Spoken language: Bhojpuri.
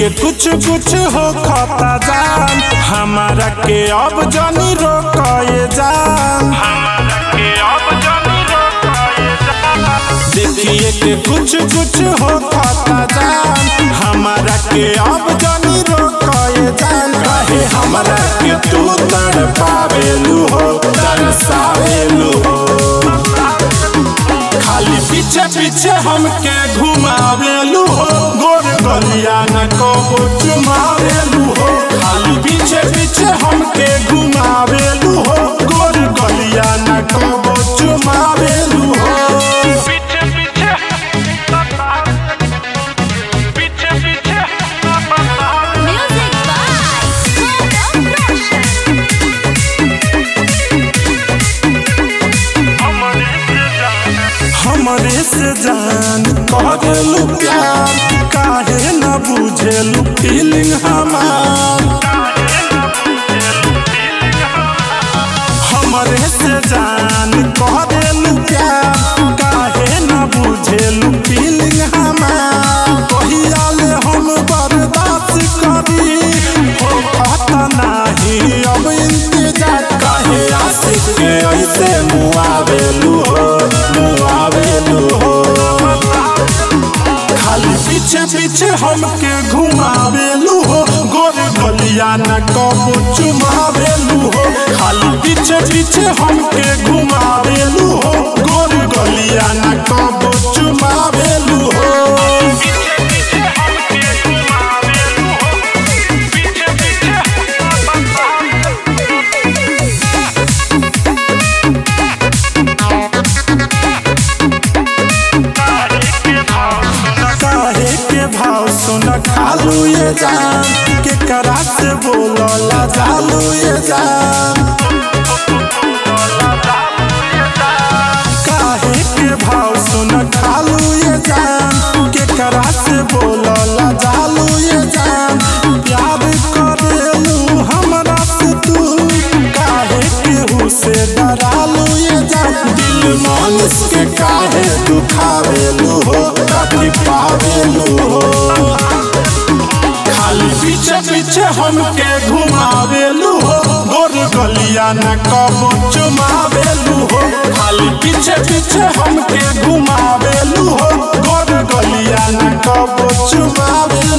के कुछ कुछ हो खाता जान हमारा के अब जानी रोकाए जान देखिए के कुछ कुछ हो खाता जान हमारा के अब जानी रोकाए जान कहे हमरा के तू तड़ पावेलू हो तरसावेलू हो खाली पीछे पीछे हमके घुमावेलू हो गोर गलिया न कबो चुमावेलू हो खाली पीछे पीछे हमके घुमावेलू हो गोर गलिया न कबो चुमावेलू हो पीछे पीछे पीछे पीछे Music by Solo Production. हमरे से जान करेलू प्यार काहे न बुझेलू फीलिंग हमार हमरे से जान करेलू प्यार काहे न बुझेलू फीलिंग हमार कहिया ले हम बर्दाश्त करी हो पता नाही अब इंतजार काहे आशिक के ऐसे मुआवेलू हो मुआवेलू हो खाली पीछे पीछे हमके घुमावेलू हो गोर गलिया न कबो चुमावेलू हो खाली पीछे पीछे हमके घुमावेलू हो गोर गलिया न कबो चुमावेलू हो पीछे पीछे हमके घुमावेलू हो पीछे पीछे काहे के भाव सुन खालू ये जान के करा से बोलला जालू ये जान काहे के भाव सुन खालू ये जान के करा से बोलला जालू ये जान प्यार करेलू हमरा से तू काहे केहू से डरालू ये जान दिल मानुस के काहे दुखावेलू हो कभी पावेलू हो खाली पीछे पीछे हमके घुमावेलू हो गोर गलिया न कबो चुमावेलू हो खाली पीछे पीछे हमके घुमावेलू हो गोर गलिया न कबो चुमावेलू